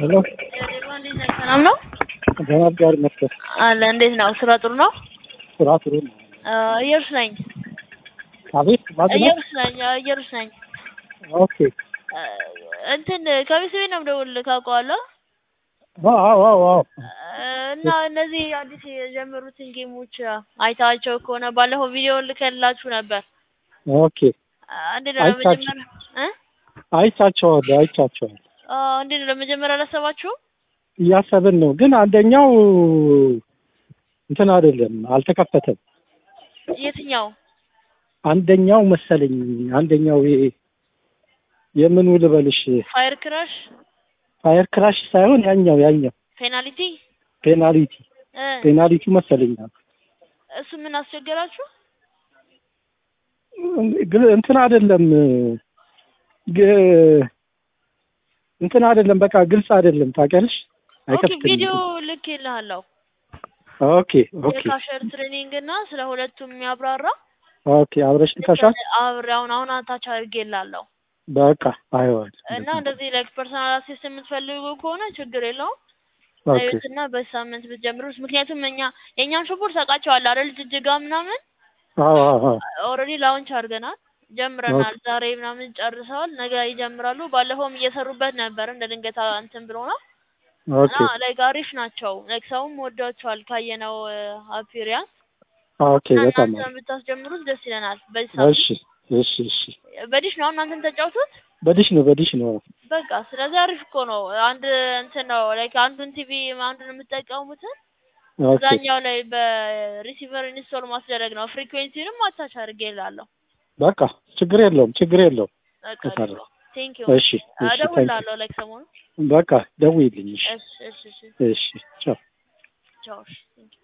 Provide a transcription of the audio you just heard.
ሄሎ ሰላም ነው ደህና ጋር መስከር አለ። እንዴት ነው? ስራ ጥሩ ነው? ስራ ጥሩ ነው። እየሩስ ነኝ። አቤት ማን ነው? እየሩስ ነኝ። እየሩስ ነኝ። ኦኬ እንትን ከቤተሰቤ ነው የምደውልልህ ካውቀዋለሁ። አዎ አዎ አዎ እና እነዚህ አዲስ የጀመሩትን ጌሞች አይታቸው ከሆነ ባለፈው ቪዲዮ ልከላችሁ ነበር። ኦኬ እንዴት ነው አይቻችሁ። ለመጀመር እ አይቻቸዋለሁ አይቻቸዋለሁ አዎ፣ እንዴት ነው ለመጀመር አላሰባችሁም? እያሰብን ነው፣ ግን አንደኛው እንትን አይደለም አልተከፈተም። የትኛው? አንደኛው መሰለኝ አንደኛው ይሄ የምኑ ልበልሽ ፋየር ክራሽ ፋየር ክራሽ ሳይሆን ያኛው ያኛው ፔናልቲ ፔናሊቲ እ ፔናሊቲ መሰለኝ እሱ ምን አስቸገራችሁ? ግን እንትን አይደለም ግ- እንትን አይደለም በቃ ግልጽ አይደለም ታውቂያለሽ ኦኬ አይከፍትም ቪዲዮ ልክ ይልሃለሁ ኦኬ ኦኬ የካሸር ትሬኒንግ እና ስለ ሁለቱም የሚያብራራ ኦኬ አብረሽ ልከሻል አብሬ አሁን አሁን አታች አድርጌላለሁ በቃ አይዋል እና እንደዚህ ላይክ ፐርሰናል አሲስት የምትፈልጉ ከሆነ ችግር የለውም ኦኬ እና በሳምንት ብትጀምሩት ምክንያቱም እኛ የእኛን ሾፖርት ታውቃቸዋለህ አይደል ጅጅጋ ምናምን አዎ አዎ አዎ ኦልሬዲ ላውንች አድርገናል ጀምረናል ዛሬ ምናምን ጨርሰዋል ነገ ይጀምራሉ ባለፈውም እየሰሩበት ነበር እንደ ድንገት እንትን ብሎ ነው ኦኬ እና ላይክ አሪፍ ናቸው ላይክ ሰውም ወዷቸዋል ካየነው አፒሪያንስ ኦኬ በጣም እናንተ አሪፍ ብታስጀምሩት ደስ ይለናል በዚህ ሰዓት እሺ እሺ እሺ በዲሽ ነው እናንተን ተጫውቱት በዲሽ ነው በዲሽ ነው በቃ ስለዚህ አሪፍ እኮ ነው አንድ እንትን ነው ላይክ አንዱን ቲቪ አንዱን የምትጠቀሙትን ኦኬ እዛኛው ላይ በሪሲቨር ኢንስቶል ማስደረግ ነው ፍሪኩዌንሲንም አታች አድርጌ እላለሁ በቃ ችግር የለውም ችግር የለውም በቃ ከሰራ ቴንክ ዩ እሺ እሺ ታንክ እደውልልሃለሁ ላይክ ሰሞኑን በቃ ደውይልኝ እሺ እሺ እሺ እሺ እሺ ቻው ቻው እሺ ቴንክ ዩ